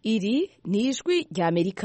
iri ni ijwi rya amerika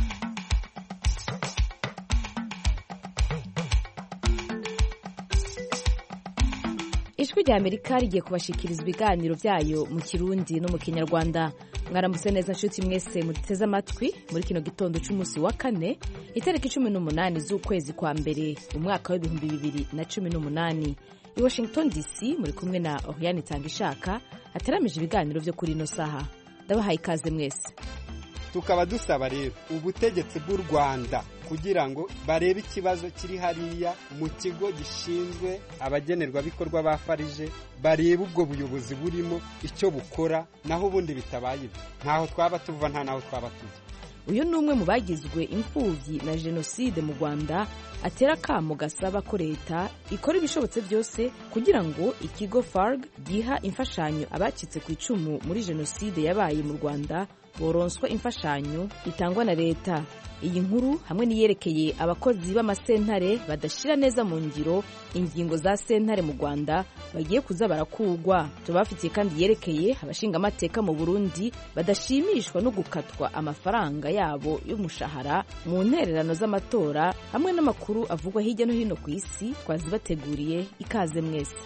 ijwi rya amerika rigiye kubashikiriza ibiganiro byayo mu kirundi no mu kinyarwanda mwaramutse neza nshuti mwese muduteze amatwi muri kino gitondo cy'umunsi wa kane itariki cumi n'umunani z'ukwezi kwa mbere umwaka w'ibihumbi bibiri na cumi n'umunani i washington dc muri kumwe na oriane itangishaka hateramije ibiganiro byo kuri ino saha ndabahaye ikaze mwese tukaba dusaba rero ubutegetsi bw'u rwanda kugira ngo barebe ikibazo kiri hariya mu kigo gishinzwe abagenerwabikorwa ba farije barebe ubwo buyobozi burimo icyo bukora naho ubundi bitabaye ibyo ntaho twaba tuva nta naho twaba tujya uyu ni umwe mu bagizwe imfubyi na jenoside mu rwanda atera akamo gasaba ko leta ikora ibishobotse byose kugira ngo ikigo farg giha imfashanyo abacitse ku icumu muri jenoside yabaye mu rwanda boronswa imfashanyo itangwa na leta iyi nkuru hamwe n'iyerekeye abakozi b'amasentare badashyira neza mu ngiro ingingo za sentare mu rwanda bagiye kuza barakugwa tubafitiye kandi yerekeye abashingamateka mu burundi badashimishwa no gukatwa amafaranga yabo y'umushahara mu ntererano z'amatora hamwe n'amakuru avugwa hirya no hino ku isi twazibateguriye ikaze mwese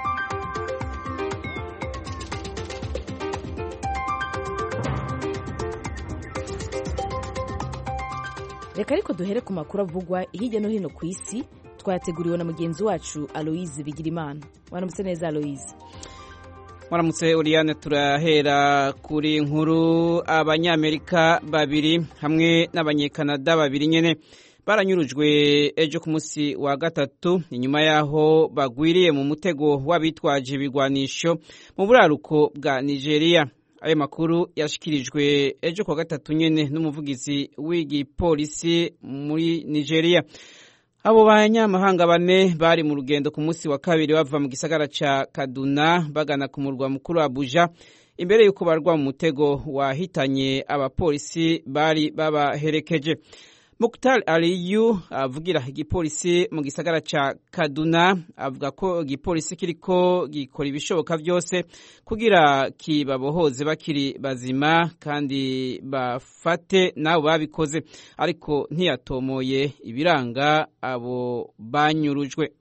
reka ariko duhere ku makuru avugwa hirya no hino ku isi twayateguriwe na mugenzi wacu aloise bigirimana waramutse neza aloise waramutse uriyane turahera kuri nkuru abanyamerika babiri hamwe n'abanyekanada babiri nyine baranyurujwe ejo ku munsi wa gatatu inyuma y'aho bagwiriye mu mutego w'abitwaje ibigwanisho mu buraruko bwa nigeria ayo makuru yashyikirijwe ejo kuwa gatatu nyine n'umuvugizi w'igipolisi muri nigeria abo banyamahanga bane bari mu rugendo ku munsi wa kabiri bava mu gisagara cya kaduna bagana ku murwa mukuru abuja imbere y'uko barwa mu mutego wahitanye abapolisi bari babaherekeje Mukhtar Aliyu avugira igipolisi mu gisagara ca Kaduna avuga ko igipolisi kiriko gikora ibishoboka byose kugira kibabohoze bakiri bazima kandi bafate nabo babikoze ariko ntiyatomoye ibiranga abo banyurujwe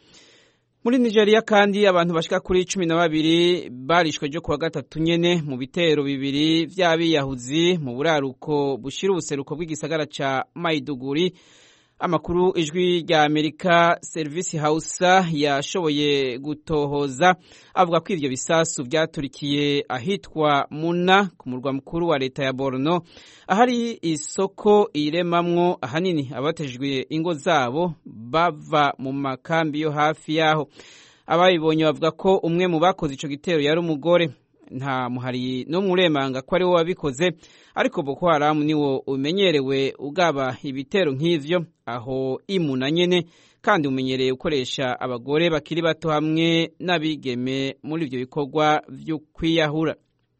muri nigeria kandi abantu bashika kuri cumi na babiri barishwe ryo kuwa gatatu nyene mu bitero bibiri vy'abiyahuzi mu buraruko bushira ubuseruko bw'igisagara ca maiduguri amakuru ijwi rya amerika serivisi hausa yashoboye gutohoza avuga ko ivyo bisasu vyaturikiye ahitwa muna ku murwa mukuru wa leta ya borno ahari isoko iremamwo ahanini abatejwe ingo zabo bava mu makambi yo hafi yaho ababibonye bavuga ko umwe mu bakoze ico gitero yari umugore nta muhari no muremanga ko ari we wabikoze ariko boko haramu niwo umenyerewe ugaba ibitero nk'ivyo aho imuna nyene kandi umenyereye gukoresha abagore bakiri bato hamwe n'abigeme muri ivyo bikorwa vyo kwiyahura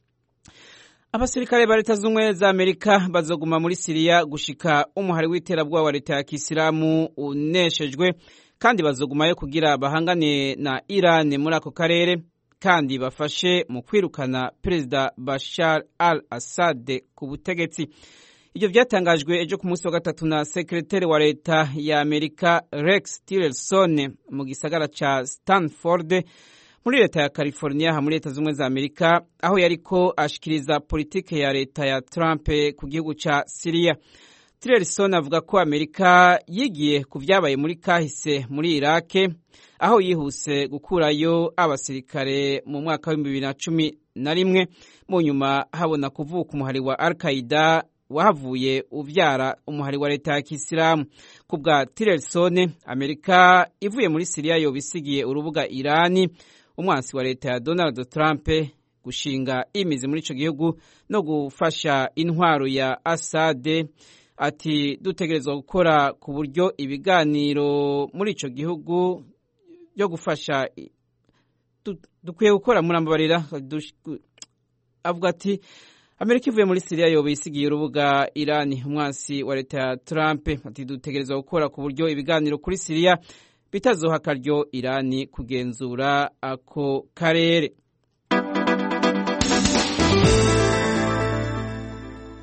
abasirikare ba leta z'ubumwe za amerika bazoguma muri siriya gushika umuhari w'iterabwoba wa leta ya kisilamu uneshejwe kandi bazogumayo kugira bahangane na irani muri ako karere kandi bafashe mu kwirukana perezida bashar al assad ku butegetsi ibyo byatangajwe ejo ku munsi wa gatatu na sekreteri wa leta ya amerika rex tillerson mu gisagara ca stanford muri leta ya california muri leta z'ubumwe za amerika aho yariko ashikiriza politike ya leta ya trump ku gihugu ca siriya tillerson avuga ko amerika yigiye ku vyabaye muri kahise muri irake aho yihuse gukurayo abasirikare mu mwaka w'ibihumbi bibiri na cumi na rimwe mu nyuma habona kuvuka umuhari wa al qaida wahavuye uvyara umuhari wa leta ya kisilamu ku bwa tillerson amerika ivuye muri siriya yoba isigiye urubuga irani umwansi wa leta ya donald trump gushinga imizi muri ico gihugu no gufasha intwaro ya asade ati dutegerezwa gukora ku buryo ibiganiro muri ico gihugu byo gufasha dukwiye gukora murambabarira avuga ati amerika ivuye muri siriya yoba isigiye urubuga irani umwansi wa leta ya trump ati dutegerezwa gukora ku buryo ibiganiro kuri siriya bitazoha akaryo irani kugenzura ako karere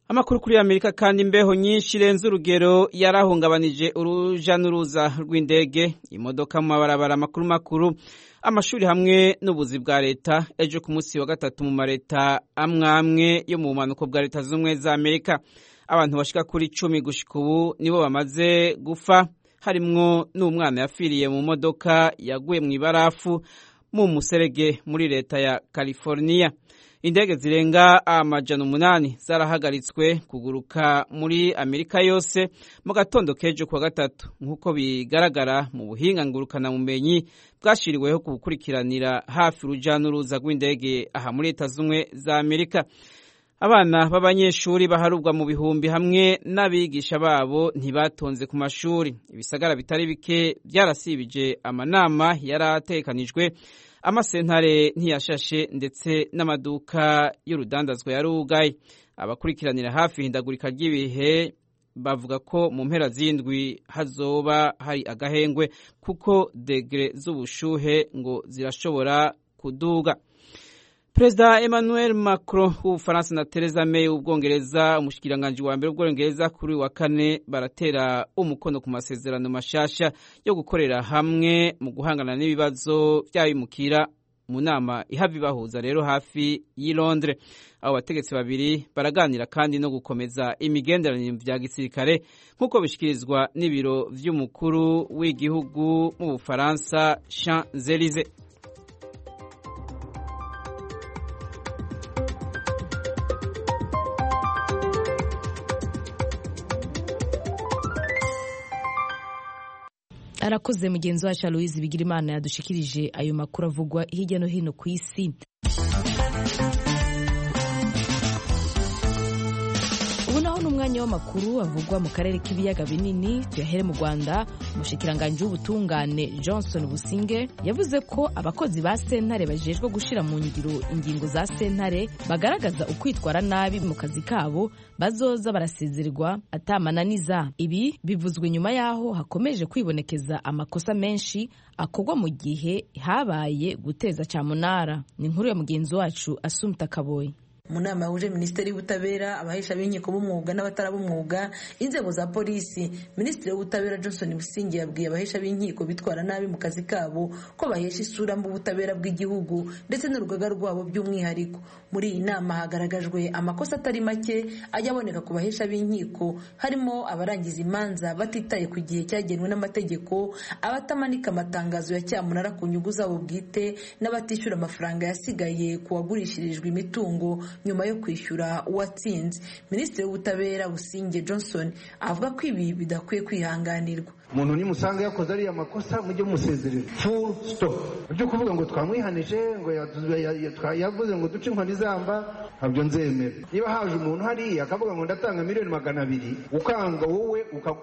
amakuru kuri amerika kandi imbeho nyinshi irenze urugero yarahungabanije uruja n'uruza rw'indege imodoka mu mabarabara makuru makuru amashuri hamwe n'ubuzi bwa leta ejo ku munsi wa gatatu mu mareta amwe amwe yo mu bumanuko bwa leta z'ubumwe za amerika abantu bashika kuri cumi gushika ubu nibo bamaze gufa harimwo n'umwana yapfiriye mu modoka yaguye mu ibarafu mu muserege muri leta ya california indege zirenga amajana umunani zarahagaritswe kuguruka muri amerika yose mu gatondo k'ejo kuwa gatatu nk'uko bigaragara mu buhinga ngurukanabumenyi bwashyiriweho ku gukurikiranira hafi urujya n'uruza rw'indege aha muri leta z'ubumwe za amerika abana b'abanyeshuri baharurwa mu bihumbi hamwe n'abigisha babo ntibatonze ku mashuri ibisagara bitari bike byarasibije amanama yari atekanijwe amasentare ntiyashashe ndetse n'amaduka y'urudandazwa yarugaye abakurikiranira hafi ihindagurika ry'ibihe bavuga ko mu mpera z'indwi hazoba hari agahengwe kuko degere z'ubushuhe ngo zirashobora kuduga perezida emmanuel macron w'ubufaransa na theresa may w'ubwongereza umushikiranganji wa mbere w'ubwongereza kuri wa kane baratera umukono ku masezerano mashasha yo gukorera hamwe mu guhangana n'ibibazo by'abimukira mu nama ihava ibahuza rero hafi y'i londres abo bategetsi babiri baraganira kandi no gukomeza imigenderanire bya gisirikare nk'uko bishyikirizwa n'ibiro by'umukuru w'igihugu mu bufaransa champs elysées arakoze mugenzi wacu aloise bigira imana yadushikirije ayo makuru avugwa hirya no hino ku isi ubu naho ni umwanya w'amakuru avugwa mu karere k'ibiyaga binini tuyahere mu rwanda umushikiranganji w'ubutungane johnson businge yavuze ko abakozi ba sentare bajejwe gushyira mu ngiro ingingo za sentare bagaragaza ukwitwara nabi mu kazi kabo bazoza barasezererwa atamananiza ibi bivuzwe nyuma y'aho hakomeje kwibonekeza amakosa menshi akorwa mu gihe habaye guteza cyamunara ni inkuru ya mugenzi wacu asumta kaboyi mu nama yahuje minisiteri y'ubutabera abahesha b'inkiko b'umwuga n'abatarab'umwuga inzego za polisi minisitiri w'ubutabera johnson busingi yabwiye abahesha b'inkiko bitwara nabi mu kazi kabo ko bahesha isura mbi ubutabera bw'igihugu ndetse n'urugaga rwabo by'umwihariko muri iyi nama hagaragajwe amakosa atari make ajya aboneka ku bahesha b'inkiko harimo abarangiza imanza batitaye ku gihe cyagenwe n'amategeko abatamanika amatangazo ya cyamunara ku nyungu zabo bwite n'abatishyura amafaranga yasigaye ku wagurishirijwe imitungo nyuma yo kwishyura uwatsinze minisitiri w'ubutabera businge johnson avuga ko ibi bidakwiye kwihanganirwa umuntu nimusanga yakoze ariya makosa mujye musezerera full stop ibyo kuvuga ngo twamwihanije ngo yavuze ngo duce inkoni zamba ntabyo nzemera niba haje umuntu hariya akavuga ngo ndatanga miliyoni magana abiri ukanga wowe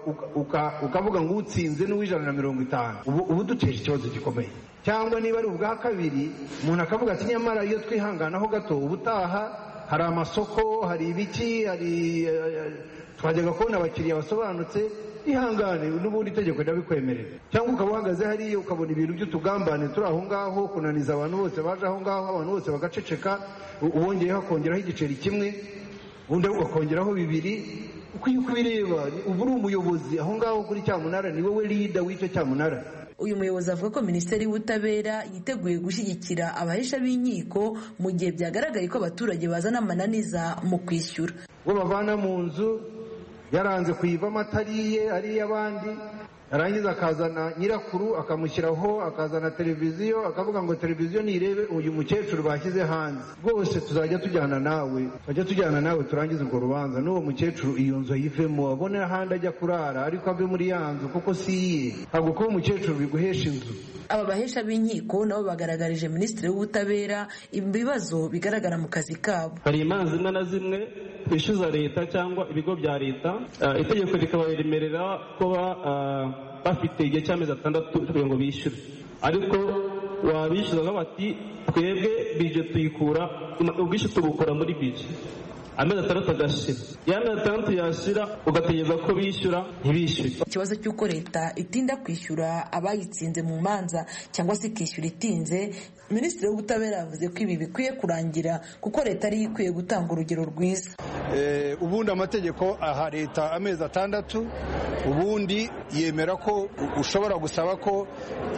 ukavuga ngo utsinze n'uw'ijana na mirongo itanu ubu duteje ikibazo gikomeye cyangwa niba ari ubwa kabiri umuntu akavuga ati nyamara iyo twihanganaho gato ubutaha hari amasoko hari ibiki hari twajyaga kubona abakiriya basobanutse ihangane n'ubundi itegeko rirabikwemerera cyangwa ukaba uhagaze hariya ukabona ibintu by'utugambane turi aho ngaho kunaniza abantu bose baje aho ngaho abantu bose bagaceceka uwongeyeho akongeraho igiceri kimwe undi ukongeraho bibiri ukwiye kubireba uba uri umuyobozi aho ngaho kuri cyamunara ni wowe lida w'icyo cyamunara uyu muyobozi avuga ko minisiteri y'ubutabera yiteguye gushyigikira abahesha b'inkiko mu gihe byagaragaye ko abaturage bazana amananiza mu kwishyura uwo bavana mu nzu yaranze kuyivamo atariye ari iy'abandi yarangiza akazana nyirakuru akamushyiraho akazana televiziyo akavuga ngo televiziyo nirebe uyu mukecuru bashyize hanze rwose tuzajya tujyana nawe tujya tujyana nawe turangize urwo rubanza n'uwo mukecuru iyo nzu ayivemo abone ahandi ajya kurara ariko ave muri ya nzu kuko si iye ntabwo kuba umukecuru biguhesha inzu aba bahesha b'inkiko nabo bagaragarije minisitiri w'ubutabera ibibazo bigaragara mu kazi kabo hari imanza zimwe na zimwe twishyuza leta cyangwa ibigo bya leta itegeko rikabaremerera kuba bafite igihe cy'amezi atandatu kugira ngo bishyure ariko wabishyuza bati twebwe bije tuyikura ubwishyu tubukura muri bije amezi atandatu agashira ya mezi atandatu yashira ugategereza ko bishyura ntibishyure ikibazo cy'uko leta itinda kwishyura abayitsinze mu manza cyangwa se ikishyura itinze minisitiri w'ubutabera yavuze ko ibi bikwiye kurangira kuko leta ariyo ikwiye gutanga urugero rwiza ubundi amategeko aha leta amezi atandatu ubundi yemera ko ushobora gusaba ko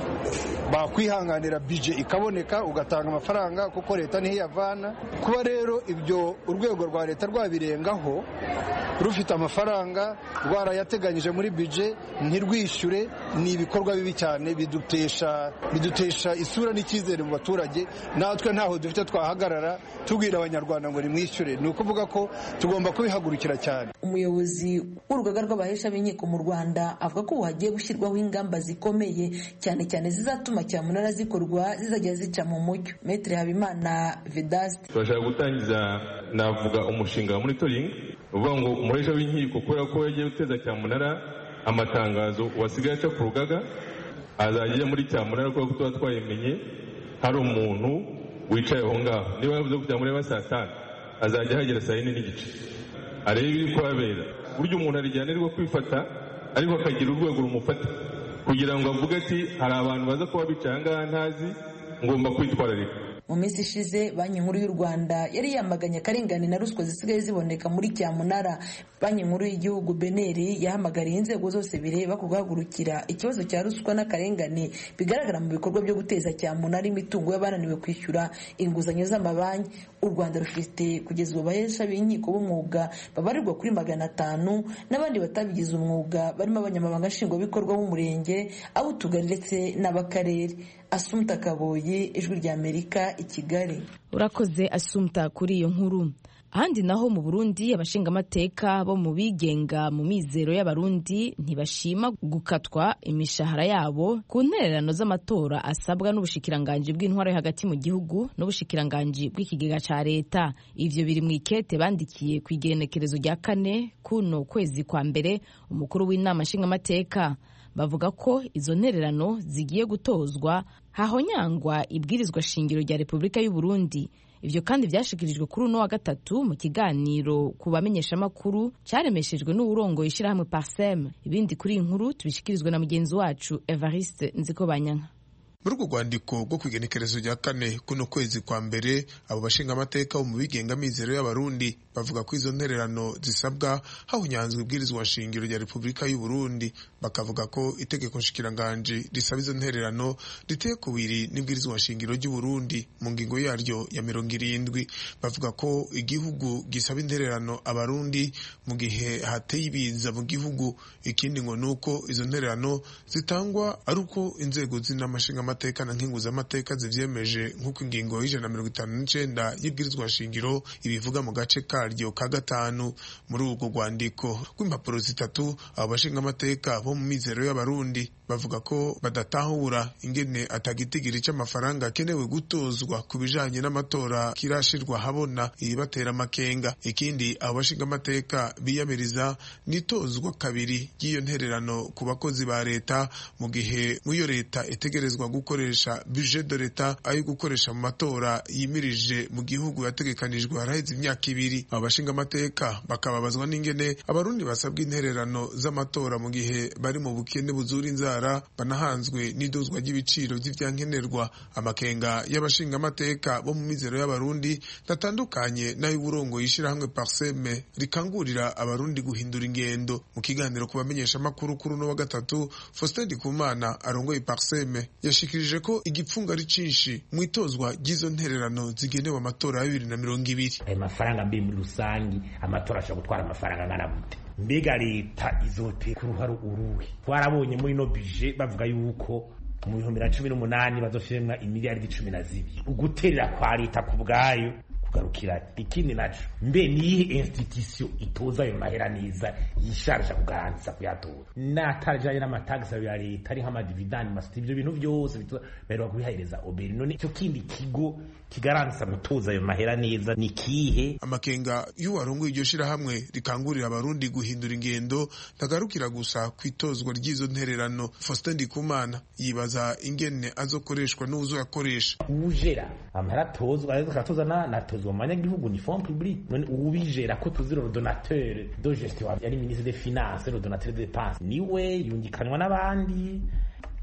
bakwihanganira bije ikaboneka ugatanga amafaranga kuko leta niho iyavana kuba rero ibyo urwego rwa leta rwabirengaho rufite amafaranga rwarayateganyije muri bije ntirwishyure ni ibikorwa bibi cyane bidutesha bidutesha isura n'icyizere mu baturage natwe ntaho dufite twahagarara tubwira abanyarwanda ngo nimwishyure ni ukuvuga ko tugomba kubihagurukira cyane umuyobozi w'urugaga rw'abahesha b'inkiko mu rwanda avuga ko ubu hagiye gushyirwaho ingamba zikomeye cyane cyane zizatuma cyamunara zikorwa zizajya zica mu mucyo metere habimana vedaste turashaka gutangiza navuga umushinga wa monitoring uvuga ngo umuhesha w'inkiko kubera ko yagiye guteza cyamunara amatangazo wasigaye aca ku rugaga azajya ajya muri cyamunara kubera ko tuba twayimenye hari umuntu wicaye aho ngaho niba yavuze ko cyamunara saa tanu azajya ahagera saa yine n'igice arebe ibiri kuhabera burya umuntu arijyanirwa kwifata ariko akagira urwego rumufata kugira ngo avuge ati hari abantu baza kuba bicaye aha ngaha ntazi ngomba kwitwararika mu minsi ishize banki nkuru y'u rwanda yari yamaganye akarengane na ruswa zisigaye ziboneka muri cyamunara banki nkuru y'igihugu beneri yahamagariye inzego zose bireba ku guhagurukira ikibazo cya ruswa n'akarengane bigaragara mu bikorwa byo guteza cyamunara imitungo y'abananiwe kwishyura inguzanyo z'amabanki u rwanda rufite kugeza ubu abahesha b'inkiko b'umwuga babarirwa kuri magana atanu n'abandi batabigize umwuga barimo abanyamabanga nshingwabikorwa b'umurenge ab'utugari ndetse n'ab'akarere asumta kaboyi ijwi ry'amerika i kigali urakoze asumta kuri iyo nkuru ahandi naho mu burundi abashingamateka bo mu bigenga mu mizero y'abarundi ntibashima gukatwa imishahara yabo ku ntererano z'amatora asabwa n'ubushikiranganji bw'intwaro yo hagati mu gihugu n'ubushikiranganji bw'ikigega cya leta ivyo biri mu ikete bandikiye ku igenekerezo rya kane kuno kwezi kwa mbere umukuru w'inama nshingamateka bavuga ko izo ntererano zigiye gutozwa hahonyangwa ibwirizwa shingiro rya repubulika y'u Burundi ivyo kandi vyashikirijwe kuri uno wa gatatu mu kiganiro ku bamenyeshamakuru caremeshejwe n'uwurongoye ishirahamwe parsem ibindi kuri iyi nkuru tubishikirizwe na mugenzi wacu evariste nzikobanyanka muri urwo rwandiko rwo ku igenekerezo rya kane kuno kwezi kwa mbere abo bashingamateka bo mu bigenga mizero y'abarundi bavuga ko izo ntererano zisabwa hahunyanzwe ibwirizwa shingiro rya repubulika y'u Burundi bakavuga ko itegeko nshikiranganji risaba izo ntererano riteye kubiri n'ibwirizwa shingiro ry'u Burundi mu ngingo yaryo ya mirongo irindwi bavuga ko igihugu gisaba intererano abarundi mu gihe hateye ibiza mu gihugu ikindi ngo nuko izo ntererano zitangwa ari uko inzego z'inamashinga amateka na nkinguzamateka zivyemeje nk'uko ingingo y'ijana na mirongo itanu n'icenda y'ibwirizwa shingiro ibivuga mu gace karyo ka gatanu muri urwo rwandiko rw'impapuro zitatu abo bashingamateka bo mu mizero y'abarundi bavuga ko badatahura ingene atagitigiri c'amafaranga akenewe gutozwa ku bijanye n'amatora kirashirwa habona ibibatera amakenga ikindi abo bashingamateka biyamiriza n'itozwa kabiri ry'iyo ntererano ku bakozi ba leta mu gihe mw'iyo leta itegerezwa gukoresha budget de leta ayo gukoresha mu matora yimirije mu gihugu yategekanijwe haraheze imyaka ibiri abo bashingamateka bakababazwa n'ingene abarundi basabwa intererano z'amatora mu gihe bari mu bukene buzura inzara banahanzwe n'idozwa ry'ibiciro vy'ivyankenerwa amakenga y'abashingamateka bo mu mizero y'abarundi datandukanye n'ay'uburongo yishirahamwe parseme rikangurira abarundi guhindura ingendo mu kiganiro ku bamenyesha makuru kuri uno wa gatatu Faustin Ndikumana arongoye parseme yashikirije ko igipfunga ari cinshi mu itozwa ry'izo ntererano zigenewe amatora ya bibiri na mirongo ibiri ayo mafaranga mbi muri rusangi amatora ashobora gutwara amafaranga angana gute mbega leta izote ku ruhare uruhe twarabonye muri no bije bavuga yuko mu bihumbi na cumi n'umunani bazofiremwa imiliyaridi cumi na zibiri uguterera kwa leta ku bwayo kugarukira ikindi naco mbe niyihe institution itoza ayo mahera neza yisharja kugarantiza kuyatora natarajanye n'amatagisi ya leta ari nk'amadividani masiti ivyo bintu vyose baheruka kubihereza oberi none ico kindi kigo kigarantisa gutoza ayo mahera neza ni kihe amakenga y'uwarongoye iryo shirahamwe rikangurira abarundi guhindura ingendo ntagarukira gusa kwitozwa ry'izo ntererano Faustin Ndikumana yibaza ingene azokoreshwa n'uzoyakoresha ujera amahera atozwa akatoza na natozwa mu banyagihugu ni fond public none uwubijera ko tuzi le donateur de gestion yari ministre des finances le donateur de dépenses niwe yungikanwa n'abandi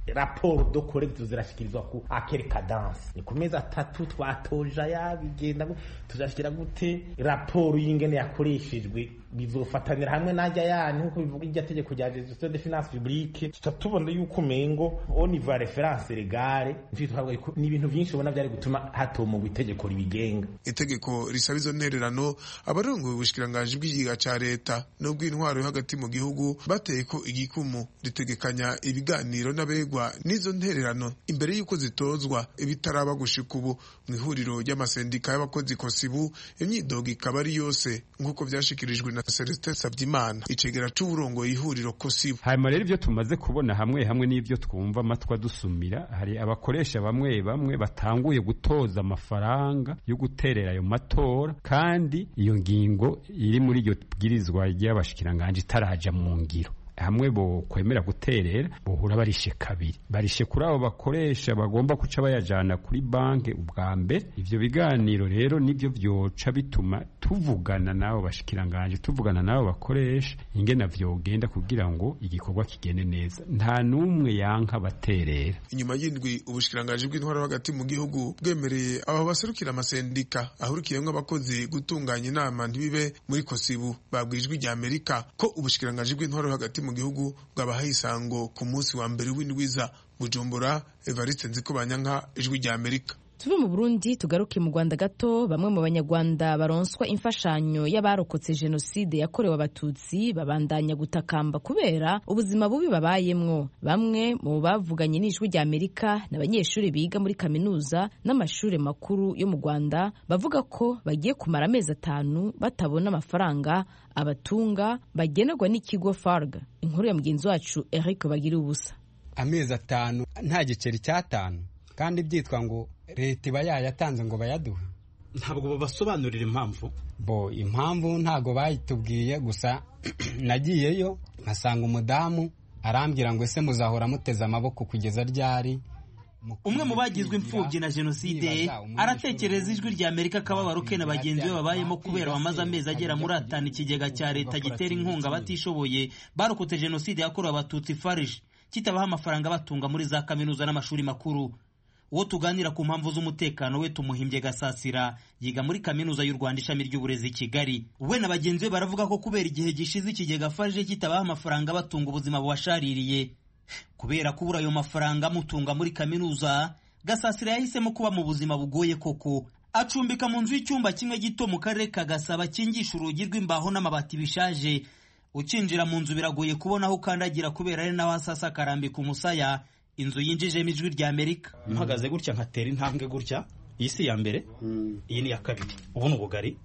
raporo do korekito zirashyikirizwa ku akere kadanse ni ku mezi atatu twatoja yabigenda tuzashyira gute raporo y'ingene yakoreshejwe bizofatanira hamwe najya yani nkuko bivuga irya tegeko rya gestion de finance publique tuta tubona yuko umengo oniva reference legale ni ibintu byinshi ubona byari gutuma hatomogwa itegeko ribigenga itegeko risaba izo ntererano abarongoye ubushikiranganji bw'igiga ca leta n'ubw'intwaro yo hagati mu gihugu bateye ko igikumu ritegekanya ibiganiro n'abegwa n'izo ntererano imbere y'uko zitozwa ibitaraba gushika ubu mu ihuriro ry'amasendika y'abakozi kosibu imyidogo ikaba ari yose nk'uko vyashikirijwe na Celestin Savyimana icegera c'uburongoye ihuriro kosibu hanyuma rero ivyo tumaze kubona hamwe hamwe n'ivyo twumva amatwi adusumira hari abakoresha bamwe bamwe batanguye gutoza amafaranga yo guterera ayo matora kandi iyo ngingo iri muri iryo bwirizwa ry'abashikiranganji itaraja mu ngiro hamwe bo kwemera guterera bohura barishe kabiri barishe kuri abo bakoresha bagomba kuca bayajana kuri banki ubwa mbere ivyo biganiro rero nivyo vyoca bituma tuvugana nabo bashikiranganje tuvugana nabo bakoresha ingena vyogenda kugira ngo igikorwa kigende neza nta numwe yanka baterera inyuma y'indwi ubushikiranganje bw'intwaro hagati mu gihugu bwemereye abo baserukira amasendika ahurikiyemwo abakozi gutunganya inama ntibibe muri kosibu babwijwe rya amerika ko ubushikiranganje bw'intwaro hagati mu gihugu bwabahaye isango ku munsi wa mbere w'indwiza bujumbura evariste nzikobanyanka ijwi rya amerika tuve mu burundi tugaruke mu rwanda gato bamwe mu banyarwanda baronswa imfashanyo y'abarokotse jenoside yakorewe abatutsi babandanya gutakamba kubera ubuzima bubi babayemwo bamwe mu bavuganye n'ijwi rya amerika ni abanyeshuri biga muri kaminuza n'amashuri makuru yo mu rwanda bavuga ko bagiye kumara amezi atanu batabona amafaranga abatunga bagenerwa n'ikigo farg inkuru ya mugenzi wacu eric bagira ubusa amezi atanu nta giceri cy'atanu kandi byitwa ngo leta iba yayatanze ngo bayaduhe ntabwo babasobanurira impamvu bo impamvu ntabwo bayitubwiye gusa nagiyeyo nkasanga umudamu arambwira ngo ese muzahora muteze amaboko kugeza ryari umwe mu bagizwe imfubyi na jenoside aratekereza ijwi rya amerika akababaro ke na bagenzi be babayemo kubera bamaze amezi agera muri atanu ikigega cya leta gitera inkunga abatishoboye barokotse jenoside yakorewe abatutsi farije kitabaha amafaranga batunga muri za kaminuza n'amashuri makuru uwo tuganira ku mpamvu z'umutekano we tumuhimbye gasasira yiga muri kaminuza y'u rwanda ishami ry'uburezi i kigali we na bagenzi be baravuga ko kubera igihe gishize ikigega farije kitabaha amafaranga batunga ubuzima bubashaririye kubera kubura ayo mafaranga amutunga muri kaminuza gasasira yahisemo kuba mu buzima bugoye koko acumbika mu nzu y'icyumba kimwe gito mu karere ka gasaba kingisha urugi rw'imbaho n'amabati bishaje ukinjira mu nzu biragoye kubona aho ukandagira kubera ari naho asasa akarambika umusaya inzu yinjijemo ijwi rya amerika mpagaze gutya nkatera intambwe gutya iyi si iya mbere iyi ni iya kabiri ubu ni ubugari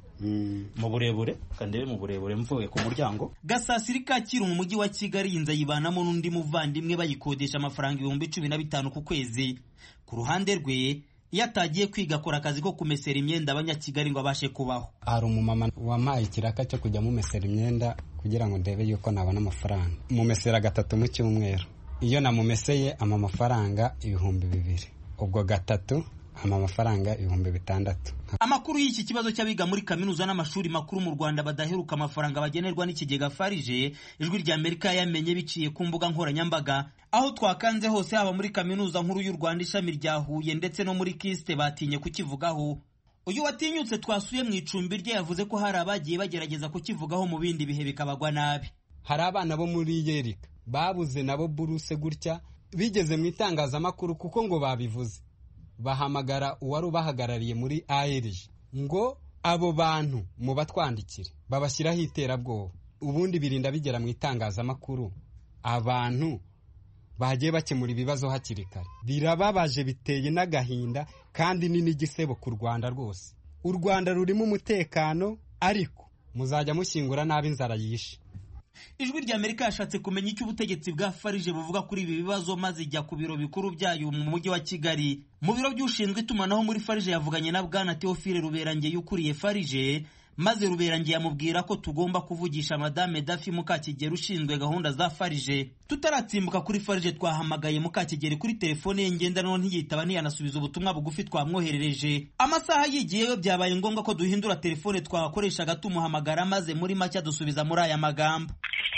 mu burebure kandebe mu burebure mvuye ku muryango gasasiri kacyiru mu mujyi wa kigali iyi nzu ayibanamo n'undi muvandimwe bayikodesha amafaranga ibihumbi cumi na bitanu ku kwezi ku ruhande rwe iyo atagiye kwiga akora akazi ko kumesera imyenda abanyakigali ngo abashe kubaho hari umumama wampaye ikiraka cyo kujya mumesera imyenda kugira ngo ndebe yuko nabona amafaranga mumesera gatatu mu cyumweru iyo namumeseye ama amafaranga ibihumbi bibiri ubwo gatatu ama amafaranga ibihumbi bitandatu amakuru y'iki kibazo cy'abiga muri kaminuza n'amashuri makuru mu rwanda badaheruka amafaranga bagenerwa n'ikigega farije ijwi rya amerika yamenye biciye ku mbuga nkoranyambaga aho twakanze hose haba muri kaminuza nkuru y'u rwanda ishami rya huye ndetse no muri kisite batinye kukivugaho uyu watinyutse twasuye mu icumbi rye yavuze ko hari abagiye bagerageza kukivugaho mu bindi bihe bikabagwa nabi hari abana bo muri yerika babuze nabo buruse gutya bigeze mu itangazamakuru kuko ngo babivuze bahamagara uwari ubahagarariye muri ARG ngo abo bantu mu batwandikire babashyiraho iterabwoba ubundi birinda bigera mu itangazamakuru abantu bagiye bakemura ibibazo hakiri kare birababaje biteye n'agahinda kandi ni n'igisebo ku rwanda rwose u rwanda rurimo umutekano ariko muzajya mushyingura nabi inzara yishe ijwi rya amerika yashatse kumenya icyo ubutegetsi bwa farije buvuga kuri ibi bibazo maze ijya ku biro bikuru byayo mu mujyi wa kigali mu biro by'ushinzwe itumanaho muri farije yavuganye na bwana teofile ruberangeye ukuriye farije maze ruberangeye amubwira ko tugomba kuvugisha madame dafi mukakigeri ushinzwe gahunda za farije tutaratsimbuka kuri farije twahamagaye mukakigeri kuri telefone ye ngendanwa ntiyitaba ntiyanasubiza ubutumwa bugufi twamwoherereje amasaha yigiyeyo byabaye ngombwa ko duhindura telefone twakoreshaga tumuhamagara maze muri make adusubiza muri aya magambo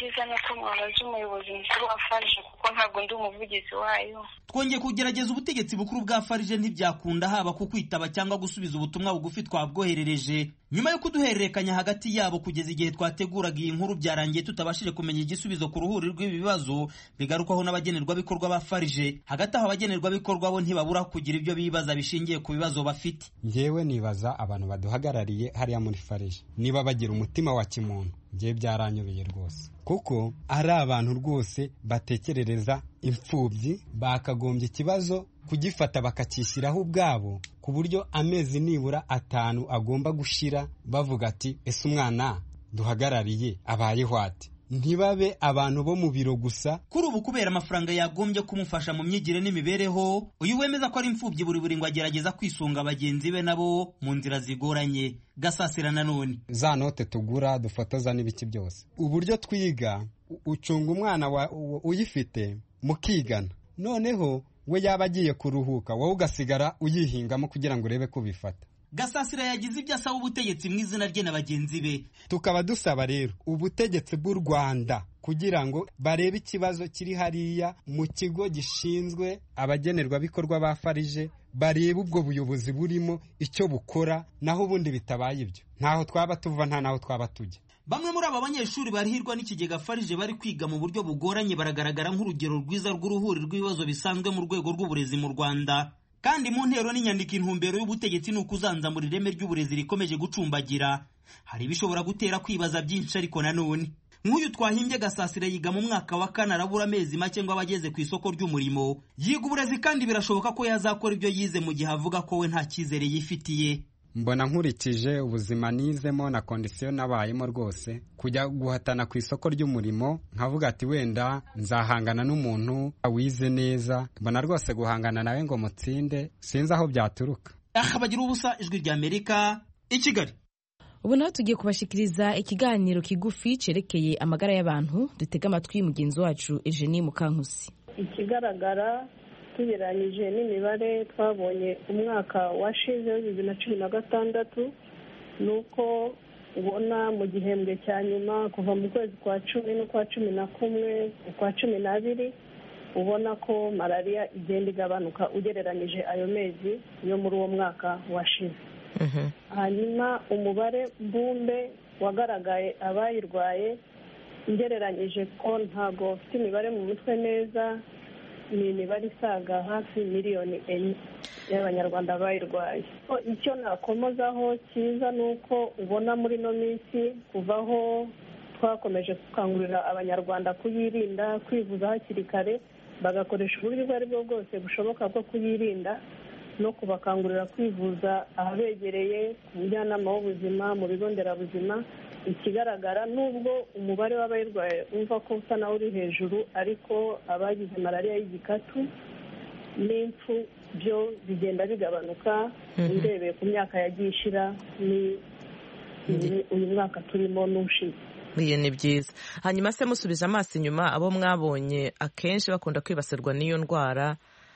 icyiza ni uko mwabaza umuyobozi mukuru wa farije kuko ntabwo ndi umuvugizi wayo twongeye kugerageza ubutegetsi bukuru bwa farije ntibyakunda haba ku kwitaba cyangwa gusubiza ubutumwa bugufi twabwoherereje nyuma yo kuduhererekanya hagati yabo kugeza igihe twateguraga iyi nkuru byarangiye tutabashije kumenya igisubizo ku ruhuri rw'ibi bibazo bigarukwaho n'abagenerwabikorwa ba farije hagati aho abagenerwabikorwa bo ntibabura kugira ibyo bibaza bishingiye ku bibazo bafite njyewe nibaza abantu baduhagarariye hariya muri farije niba bagira umutima wa kimuntu njyewe byaranyobeye rwose kuko ari abantu rwose batekerereza imfubyi bakagombye ikibazo kugifata bakacyishyiraho ubwabo ku buryo amezi nibura atanu agomba gushira bavuga ati ese umwana duhagarariye abayeho ati ntibabe abantu bo mu biro gusa kuri ubu kubera amafaranga yagombye kumufasha mu myigire n'imibereho uyu wemeza ko ari imfubyi buri buri ngo agerageza kwisunga bagenzi be nabo mu nzira zigoranye gasasira nanone za note tugura dufotoza n'ibiki byose uburyo twiga ucunga umwana uyifite mukigana noneho we yaba agiye kuruhuka wowe ugasigara uyihingamo kugira ngo urebe ko ubifata gasasira yagize ibyo asaba ubutegetsi mu izina rye na bagenzi be tukaba dusaba rero ubutegetsi bw'u rwanda kugira ngo barebe ikibazo kiri hariya mu kigo gishinzwe abagenerwabikorwa ba farije barebe ubwo buyobozi burimo icyo bukora naho ubundi bitabaye ibyo ntaho twaba tuva nta naho twaba tujya bamwe muri aba banyeshuri barihirwa n'ikigega farije bari kwiga mu buryo bugoranye baragaragara nk'urugero rwiza rw'uruhuri rw'ibibazo bisanzwe mu rwego rw'uburezi mu rwanda kandi mu ntero n'inyandiko intumbero y'ubutegetsi ni ukuzanzamura ireme ry'uburezi rikomeje gucumbagira hari ibishobora gutera kwibaza byinshi ariko nanone nk'uyu twahimbye gasasira yiga mu mwaka wa kane arabura amezi make ngo aba ageze ku isoko ry'umurimo yiga uburezi kandi birashoboka ko yazakora ibyo yize mu gihe avuga ko we nta cyizere yifitiye mbona nkurikije ubuzima nizemo na kondisiyo nabayemo rwose kujya guhatana ku isoko ry'umurimo nkavuga ati wenda nzahangana n'umuntu wize neza mbona rwose guhangana nawe ngo mutsinde sinzi aho byaturuka aha bagira ubusa ijwi rya amerika i kigali ubu naho tugiye kubashikiriza ikiganiro kigufi cyerekeye amagara y'abantu dutega amatwi mugenzi wacu Eugenie Mukankusi ikigaragara tugereranyije n'imibare twabonye umwaka washize bibiri na cumi na gatandatu ni uko ubona mu gihembwe cya nyuma kuva mu kwezi kwa cumi n'ukwa cumi na kumwe ukwa cumi n'abiri ubona ko malariya igenda igabanuka ugereranyije ayo mezi yo muri uwo mwaka washize hanyuma umubare mbumbe wagaragaye abayirwaye ngereranyije ko ntabwo ufite imibare mu mutwe neza ni imibare isaga hafi miliyoni enye y'abanyarwanda bayirwaye icyo nakomozaho cyiza ni uko ubona muri ino minsi kuvaho twakomeje gukangurira abanyarwanda kuyirinda kwivuza hakiri kare bagakoresha uburyo ubwo ari bwo bwose bushoboka bwo kuyirinda no kubakangurira kwivuza ahabegereye ku mujyanama w'ubuzima mu bigo nderabuzima ikigaragara nubwo umubare w'abayirwaye umva ko usa nawe uri hejuru ariko abagize malariya y'igikatu n'impfu byo bigenda bigabanuka urebeye ku myaka yagiye ishira ni uyu mwaka turimo n'ushize iyo ni byiza hanyuma se musubije amaso inyuma abo mwabonye akenshi bakunda kwibasirwa n'iyo ndwara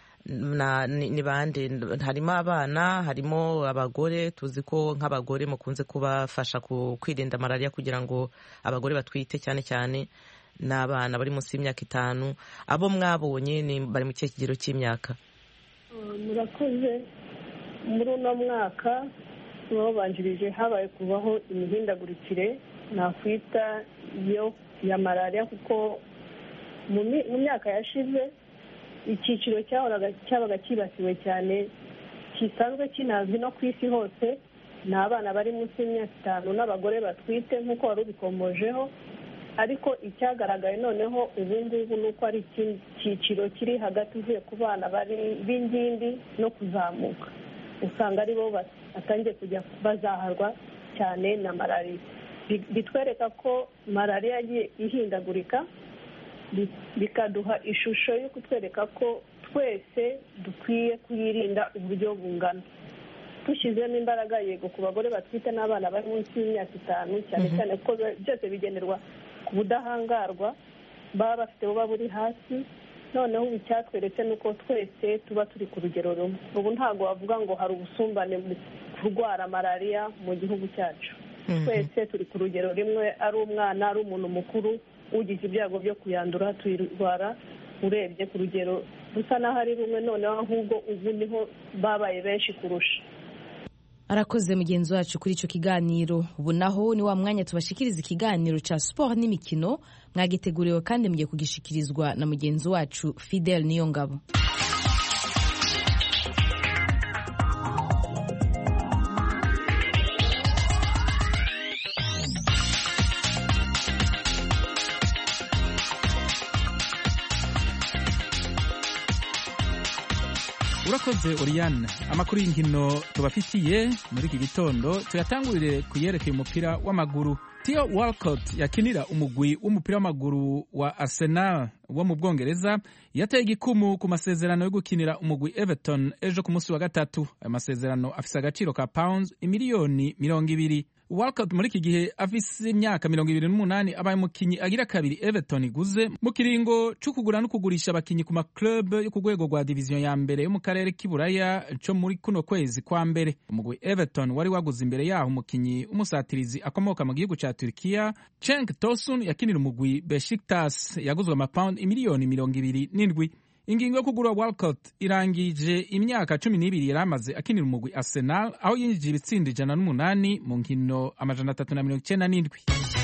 ni bande harimo abana harimo abagore tuzi ko nk'abagore mukunze kubafasha kwirinda malariya kugira ngo abagore batwite cyane cyane n'abana bari munsi y'imyaka itanu abo mwabonye bari mu kihe kigero cy'imyaka murakoze muri uno mwaka babanjirije habaye kubaho imihindagurikire nakwita yo ya malariya kuko mu myaka yashize icyiciro cyabaga cyibasiwe cyane gisanzwe kinazwi no ku isi hose ni abana bari munsi y'imyaka itanu n'abagore batwite nk'uko wari ubikomojeho ariko icyagaragaye noneho ubu ngubu ni uko ari icyiciro kiri hagati uvuye ku bana b'ingimbi no kuzamuka usanga ari bo batangiye kujya bazaharwa cyane na malariya bitwereka ko malariya yagiye ihindagurika bikaduha ishusho yo kutwereka ko twese dukwiye kuyirinda uburyo bungana dushyizemo imbaraga yego ku bagore batwite n'abana bari munsi y'imyaka itanu cyane cyane ko byose bigenerwa ku budahangarwa baba bafite buba buri hasi noneho ubu icyatweretse ni uko twese tuba turi ku rugero rumwe ubu ntabwo wavuga ngo hari ubusumbane mu kurwara malariya mu gihugu cyacu twese turi ku rugero rimwe ari umwana ari umuntu mukuru ugize ibyago byo kuyandura tuyirwara urebye ku rugero rusa n'aho ari rumwe noneho ahubwo ubu niho babaye benshi kurusha arakoze mugenzi wacu kuri icyo kiganiro ubu naho ni wa mwanya tubashikiriza ikiganiro cya siporo n'imikino mwagiteguriwe kandi mugiye kugishikirizwa na mugenzi wacu fidel niyo ngabo urakoze Oriane amakuru y'inkino tubafitiye muri iki gitondo tuyatangurire ku yerekeye umupira w'amaguru Theo Walcott yakinira umugwi w'umupira w'amaguru wa Arsenal wo mu Bwongereza yateye igikumu ku masezerano yo gukinira umugwi Everton ejo ku munsi wa gatatu ayo masezerano afise agaciro ka pounds imiliyoni mirongo ibiri Walcott muri iki gihe afise imyaka mirongo ibiri n'umunani abaye umukinyi agira kabiri Everton iguze mu kiringo co kugura no kugurisha abakinyi ku maclub yo ku rwego rwa diviziyo ya mbere yo mu karere k'iburaya co muri kuno kwezi kwa mbere umugwi Everton wari waguze imbere yaho umukinyi w'umusatirizi akomoka mu gihugu ca Turkiya Cenk Tosun yakinira umugwi Besiktas yaguzwe amapaundi imiliyoni mirongo ibiri n'indwi ingingo yo kugura Walcott irangije imyaka cumi n'ibiri yari amaze akinira umugwi Arsenal aho yinjije ibitsindo ijana n'umunani mu nkino amajana atatu na mirongo icyenda n'indwi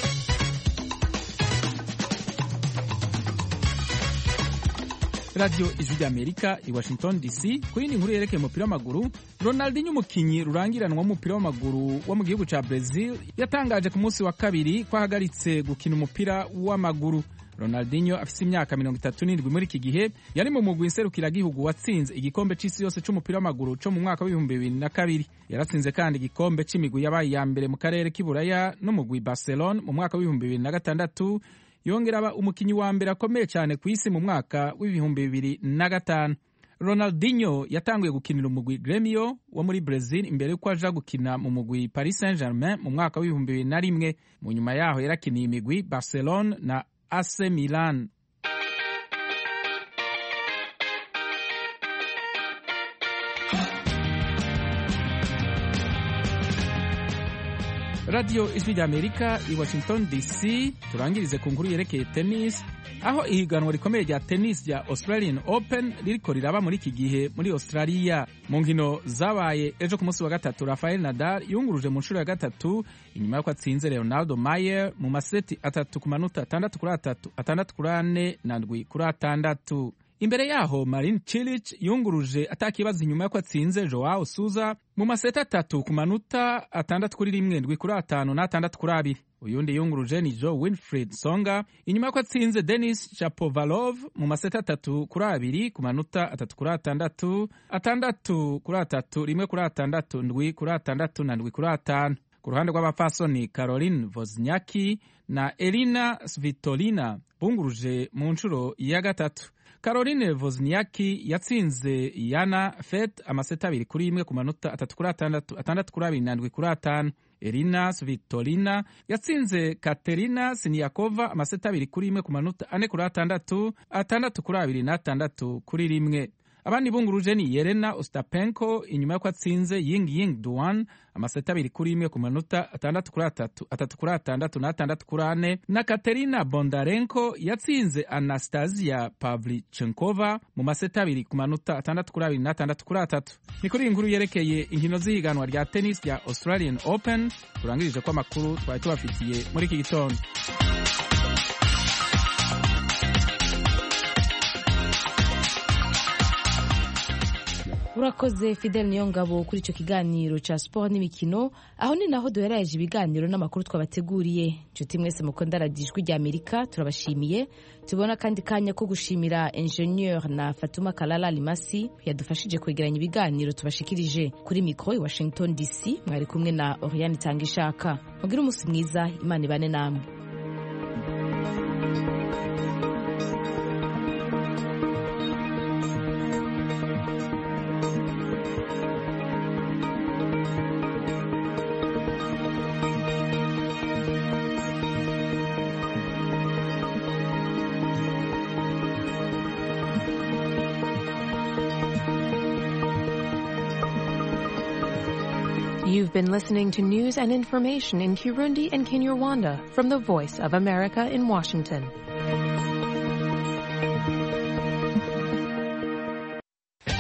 radiyo ijwi ry'amerika i washington dc ku yindi nkuru yerekeye umupira w'amaguru ronaldinho umukinyi rurangiranwa w'umupira w'amaguru wo mu gihugu cya brazil yatangaje ku munsi wa kabiri ko ahagaritse gukina umupira w'amaguru ronaldinho afise imyaka mirongo itatu n'indwi muri iki gihe yari mu mugwi nserukiragihugu watsinze igikombe c'isi yose c'umupira w'amaguru co mu mwaka w'ibihumbi bibiri na kabiri yaratsinze kandi igikombe c'imigwi yabaye iya mbere mu karere k'iburaya n'umugwi barcelone mu mwaka w'ibihumbi bibiri na gatandatu yongera aba umukinyi wa mbere akomeye cyane ku isi mu mwaka w'ibihumbi bibiri na gatanu ronaldinho yatanguye gukinira umugwi gremio wo muri brazil imbere y'uko aja gukina mu mugwi paris saint germain mu mwaka w'ibihumbi bibiri na rimwe mu nyuma yaho yarakiniye imigwi barcelone na AC Milan radiyo ijwi ry'amerika i washington dc turangirize ku nkuru yerekeye tennis aho ihiganwa rikomeye rya tennis rya australian open ririko riraba muri iki gihe muri australia mu nkino zabaye ejo ku munsi wa gatatu rafael nadal yunguruje mu nshuro ya gatatu inyuma y'uko atsinze leonardo mayer mu maseti atatu ku manota atandatu kuri atatu atandatu kuri ane na ndwi kuri atandatu imbere yaho marin cilic yunguruje atakibazo inyuma y'uko atsinze joao suza mu maseti atatu ku manota atandatu kuri rimwe ndwi kuri atanu n'atandatu kuri abiri uyundi yunguruje ni joe winfried songa inyuma y'uko atsinze denis chapovalov mu maseti atatu kuri abiri ku manota atatu kuri atandatu atandatu kuri atatu rimwe kuri atandatu ndwi kuri atandatu na ndwi kuri atanu ku ruhande rw'abapfasoni caroline voznyaki na elina svitolina bunguruje mu nshuro ya gatatu caroline vozniaki yatsinze yana fet amaseta abiri kuri imwe ku manota atatu kuri atandatu atandatu kuri abiri nandwi kuri atanu elina svitolina yatsinze katerina siniyakova amaseta abiri kuri imwe ku manota ane kuri atandatu atandatu kuri abiri n'atandatu kuri rimwe abandi bunguruje ni yerena ostapenko inyuma y'uko atsinze ying ying duan amaseta abiri kuri imwe ku manota atandatu kuri atatu atatu kuri atandatu n'atandatu kuri ane na katerina bondarenko yatsinze anastasia pavlichenkova mu maseta abiri ku manota atandatu kuri abiri n'atandatu kuri atatu ni kuri iyi nkuru yerekeye inkino z'ihiganwa rya tennis rya australian open turangirije ko amakuru twari tubafitiye muri iki gitondo urakoze fidel niyo ngabo kuri icyo kiganiro cya siporo n'imikino aho ni naho duheraje ibiganiro n'amakuru twabateguriye inshuti mwese mukunda radiyo ijwi rya amerika turabashimiye tubona kandi kanya ko gushimira enjeniyeri na fatuma karara rimasi yadufashije kwegeranya ibiganiro tubashikirije kuri mikoro i washington dc mwari kumwe na oriyani itanga ishaka mugire umunsi mwiza imana ibane namwe You've been listening to news and information in Kirundi and Kinyarwanda from the Voice of America in Washington.